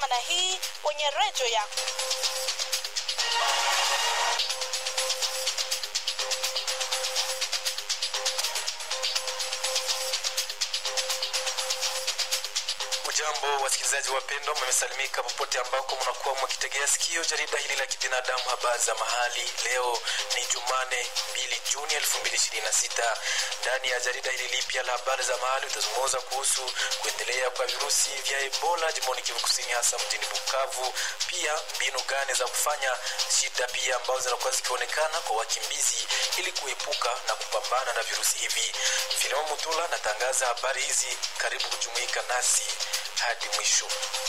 kama na hii kwenye redio yako. Jambo wasikilizaji wapendwa, mmesalimika popote ambako mnakuwa mwakitegea sikio jarida hili la kibinadamu, habari za mahali. Leo ni Jumane 2 Juni 2026. Ndani ya jarida hili lipya la habari za mahali utazungumza kuhusu kuendelea kwa virusi vya Ebola jimboni Kivu Kusini, hasa mjini Bukavu, pia mbinu gani za kufanya shida pia ambazo zinakuwa zikionekana kwa wakimbizi ili kuepuka na kupambana na virusi hivi. Filemon Mutula natangaza habari hizi, karibu kujumuika nasi hadi mwisho.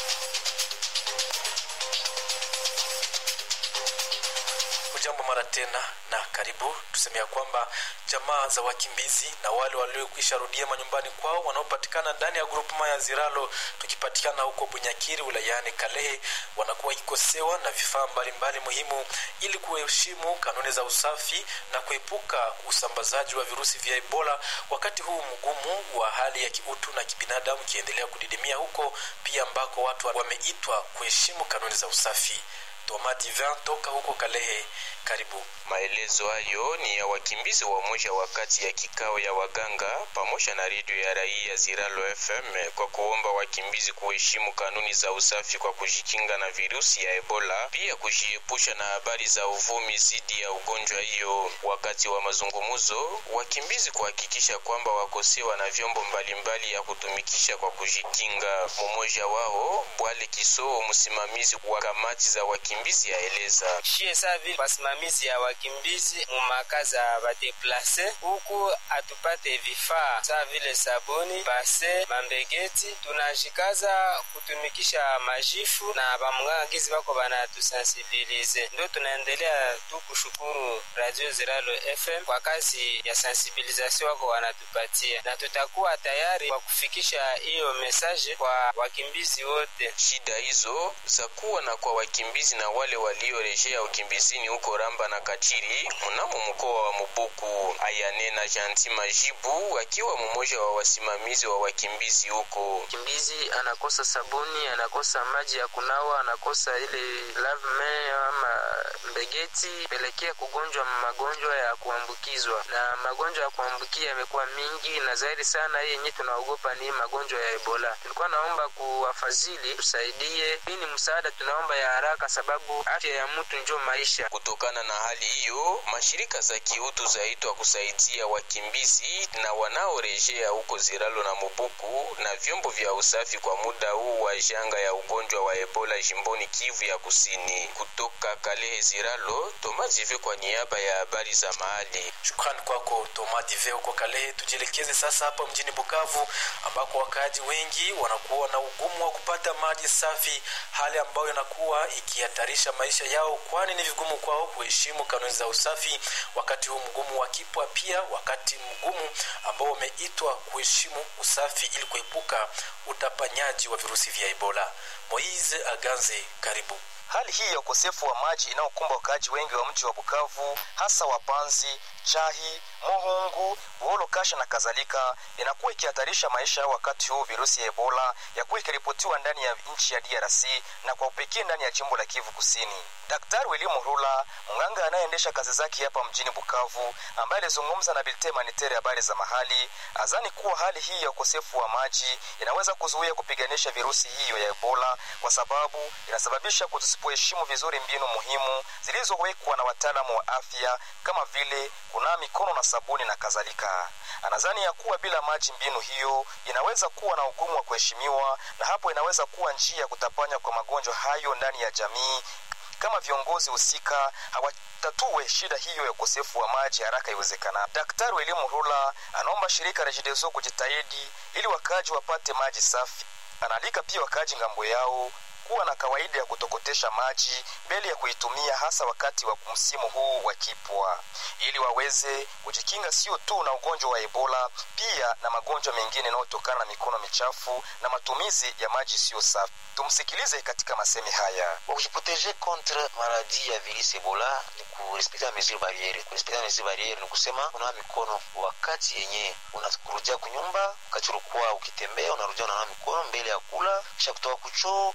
Jambo mara tena na karibu. Tuseme ya kwamba jamaa za wakimbizi na wale waliokwisha rudia manyumbani kwao wanaopatikana ndani ya grupuma ya Ziralo, tukipatikana huko Bunyakiri wilayani Kalehe, wanakuwa wakikosewa na vifaa mbalimbali muhimu ili kuheshimu kanuni za usafi na kuepuka usambazaji wa virusi vya Ebola, wakati huu mgumu wa hali ya kiutu na kibinadamu kiendelea kudidimia huko pia ambako watu wameitwa kuheshimu kanuni za usafi. Toma Divin toka huko Kalehe, karibu. Maelezo hayo ni ya wakimbizi wa moja wakati ya kikao ya waganga pamoja na redio ya raia Ziralo FM kwa kuomba wakimbizi kuheshimu kanuni za usafi kwa kujikinga na virusi ya Ebola, pia kujiepusha na habari za uvumi zidi ya ugonjwa hiyo. Wakati wa mazungumzo, wakimbizi kuhakikisha kwamba wakosewa na vyombo mbalimbali ya kutumikisha kwa kujikinga. Mmoja wao Bwale Kisoo, msimamizi wa kamati za wakimbizi, aeleza shie savi wasimamizi ya wakimbizi mumakazi ya badeplase huku atupate vifaa saa vile sabuni, base, mambegeti. Tunajikaza kutumikisha majifu na bamwangizi bako banatusensibilize, ndo tunaendelea tu kushukuru Radio Ziralo FM kwa kazi ya sensibilizasio wako wanatupatia, na tutakuwa tayari kwa kufikisha hiyo mesaje kwa wakimbizi wote. Shida hizo za kuwa na kwa wakimbizi na wale waliorejea ukimbizini huko Ramba na Kachiri mnamo mkoa wa Mubuku. Ayanena Janti Majibu akiwa mmoja wa wasimamizi wa wakimbizi huko. Kimbizi anakosa sabuni, anakosa maji ya kunawa, anakosa ile lavme ama mbegeti, pelekea kugonjwa magonjwa ya kuambukizwa, na magonjwa ya kuambukia yamekuwa mingi na zaidi sana. Hii yenye tunaogopa ni magonjwa ya Ebola. Tulikuwa naomba kuwafadhili tusaidie, hii ni msaada tunaomba ya haraka, sababu afya ya mtu njo maisha. Kutokana na hali hiyo, mashirika za kiutu zaitwa kusaidia wakimbizi na wanaorejea huko Ziralo na Mubuku na vyombo vya usafi kwa muda huu wa janga ya ugonjwa wa Ebola jimboni Kivu ya Kusini. Kutoka Kalehe Ziralo, Toma Dive kwa niaba ya habari za mahali. Shukrani kwako Toma Dive huko Kalehe. Tujielekeze sasa hapa mjini Bukavu ambako wakaaji wengi wanakuwa na ugumu wa kupata maji safi, hali ambayo inakuwa ikihatarisha maisha yao, kwani ni vigumu kwao kuheshimu kanuni za usafi wakati huu mgumu wa kipwa, pia wakati mgumu ambao wameitwa kuheshimu usafi ili kuepuka utapanyaji wa virusi vya Ebola. Moise Aganze, karibu. Hali hii ya ukosefu wa maji inayokumba wakaaji wengi wa mji wa Bukavu, hasa Wapanzi, Chahi, Mohungu, Buholo, Kasha na kadhalika, inakuwa ikihatarisha maisha yao wakati huu virusi ya Ebola yakuwa ikiripotiwa ndani ya nchi ya DRC na kwa upekee ndani ya jimbo la Kivu Kusini. Daktari William Rula, mganga anayeendesha kazi zake hapa mjini Bukavu, ambaye alizungumza na Bilte Manitere habari za mahali, azani kuwa hali hii ya ukosefu wa maji inaweza kuzuia kupiganisha virusi hiyo ya Ebola kwa sababu inasababisha kutusipoheshimu vizuri mbinu muhimu zilizowekwa na wataalamu wa afya kama vile kunawa mikono na sabuni na kadhalika. Anadhani ya kuwa bila maji mbinu hiyo inaweza kuwa na ugumu wa kuheshimiwa, na hapo inaweza kuwa njia ya kutapanya kwa magonjwa hayo ndani ya jamii kama viongozi husika hawatatue shida hiyo ya ukosefu wa maji haraka iwezekana. Daktari wa elimu Rula anaomba shirika Regideso kujitahidi ili wakaaji wapate maji safi. Anaalika pia wakaaji ngambo yao kuwa na kawaida ya kutokotesha maji mbele ya kuitumia hasa wakati wa msimu huu wa kipwa, ili waweze kujikinga sio tu na ugonjwa wa Ebola, pia na magonjwa mengine yanayotokana na mikono michafu na matumizi ya maji siyo safi. Tumsikilize katika masemi haya. Kwa kujiproteje contre maladie ya virus Ebola ni kurespekta mesure barriere. Kurespekta mesure barriere ni kusema unawa mikono wakati yenye unakurudia kunyumba, wakati ulikuwa ukitembea unarudia unawa mikono mbele ya kula, kisha kutoka kuchoo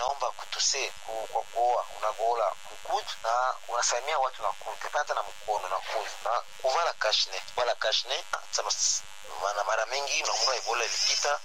inaomba kutuse ku, kwa kuoa unagola mkudu na unasalimia watu na kudu hata na mkono na kudu na kuvala kashne kuvala kashne sama mana mara mingi nakumbuka ebola ilipita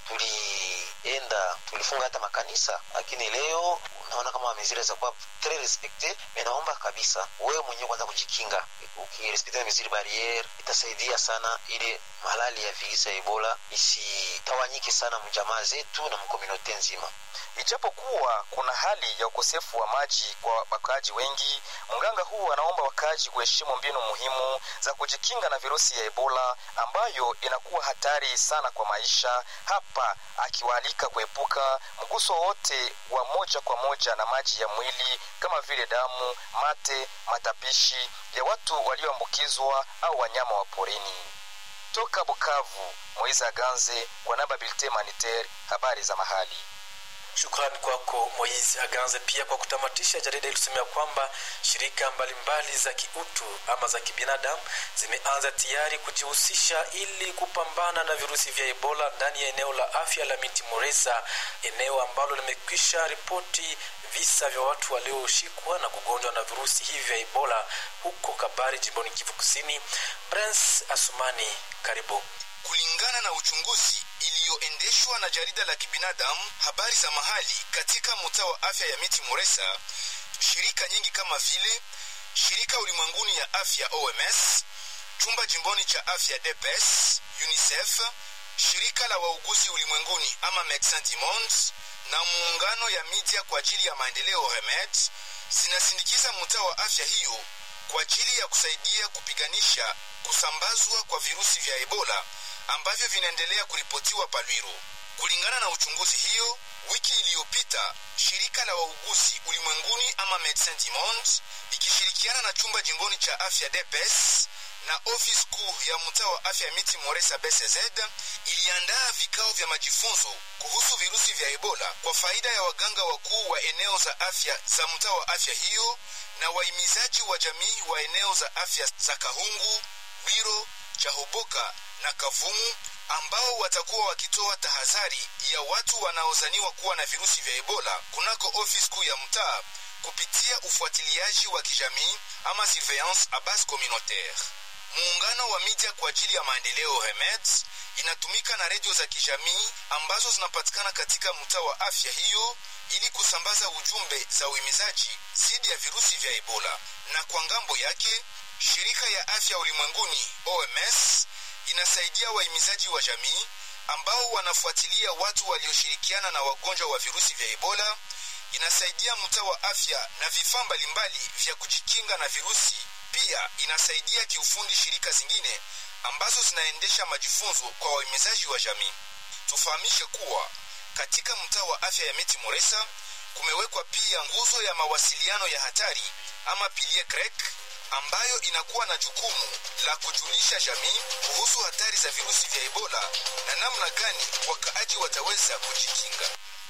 tulienda tulifunga hata makanisa lakini leo naona kama mezira za kuwa très respecte me naomba kabisa wewe mwenyewe kwanza kujikinga ukirespekte meziri barriere itasaidia sana ili malali ya virusi ya ebola isitawanyike sana mjamaa zetu na mkomunote nzima Ijapokuwa kuna hali ya ukosefu wa maji kwa wakaaji wengi, mganga huu anaomba wakaaji kuheshimu mbinu muhimu za kujikinga na virusi ya Ebola ambayo inakuwa hatari sana kwa maisha, hapa akiwaalika kuepuka mguso wote wa moja kwa moja na maji ya mwili kama vile damu, mate, matapishi ya watu walioambukizwa au wanyama wa porini. Toka Bukavu, Moiza Ganze kwa namba Bilte Maniter, habari za mahali. Shukrani kwako Moizi Aganze. Pia kwa kutamatisha, jarida ilisemea kwamba shirika mbalimbali mbali za kiutu ama za kibinadamu zimeanza tayari kujihusisha ili kupambana na virusi vya Ebola ndani ya eneo la afya la Miti Moresa, eneo ambalo limekwisha ripoti visa vya watu walioshikwa na kugonjwa na virusi hivi vya Ebola huko Kabari, jimboni Kivu Kusini. Prince Asumani, karibu. Kulingana na uchunguzi iliyoendeshwa na jarida la kibinadamu habari za mahali katika mtaa wa afya ya Miti Moresa, shirika nyingi kama vile shirika ulimwenguni ya afya OMS, chumba jimboni cha afya DPS, UNICEF, shirika la wauguzi ulimwenguni ama Medecins du Monde na muungano ya media kwa ajili ya maendeleo REMED zinasindikiza mtaa wa afya hiyo kwa ajili ya kusaidia kupiganisha kusambazwa kwa virusi vya Ebola ambavyo vinaendelea kuripotiwa Palwiro. Kulingana na uchunguzi hiyo, wiki iliyopita shirika la wauguzi ulimwenguni ama Medecins du Monde ikishirikiana na chumba jimboni cha afya DPS na ofisi kuu ya mtaa wa afya Miti Moresa BCZ iliandaa vikao vya majifunzo kuhusu virusi vya Ebola kwa faida ya waganga wakuu wa eneo za afya za mtaa wa afya hiyo na wahimizaji wa jamii wa eneo za afya za Kahungu, Bwiro, Chahoboka na Kavumu ambao watakuwa wakitoa tahadhari ya watu wanaozaniwa kuwa na virusi vya Ebola kunako ofisi kuu ya mtaa kupitia ufuatiliaji wa kijamii ama surveillance a base communautaire. Muungano wa media kwa ajili ya maendeleo REMED inatumika na redio za kijamii ambazo zinapatikana katika mtaa wa afya hiyo ili kusambaza ujumbe za uhimizaji dhidi ya virusi vya Ebola. Na kwa ngambo yake, shirika ya afya ulimwenguni OMS inasaidia wahimizaji wa jamii ambao wanafuatilia watu walioshirikiana na wagonjwa wa virusi vya Ebola. Inasaidia mtaa wa afya na vifaa mbalimbali vya kujikinga na virusi. Pia inasaidia kiufundi shirika zingine ambazo zinaendesha majifunzo kwa wahimizaji wa jamii. Tufahamishe kuwa katika mtaa wa afya ya Miti Moresa kumewekwa pia nguzo ya mawasiliano ya hatari ama pilie krek ambayo inakuwa na jukumu la kujulisha jamii kuhusu hatari za virusi vya Ebola na namna gani wakaaji wataweza kujikinga.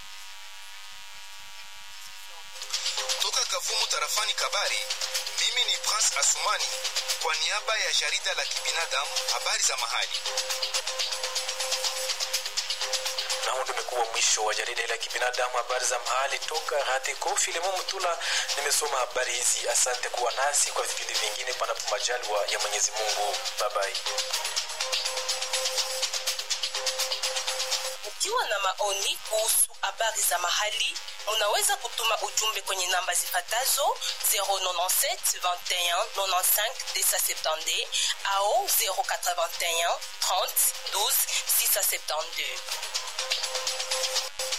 Toka Kavumu tarafani Kabari, mimi ni Prince Asumani kwa niaba ya jarida la kibinadamu habari za mahali. na huu ndio umekuwa mwisho wa jarida la kibinadamu habari za mahali toka Rateko Filemo Mutula. Nimesoma habari hizi, asante kuwa nasi kwa vipindi vingine, panapo majaliwa ya Mwenyezi Mungu. Babai. Mkiwa na maoni kuhusu habari za mahali, munaweza kutuma ujumbe kwenye namba zifatazo 097 21 95 270 au 081 30 12 672.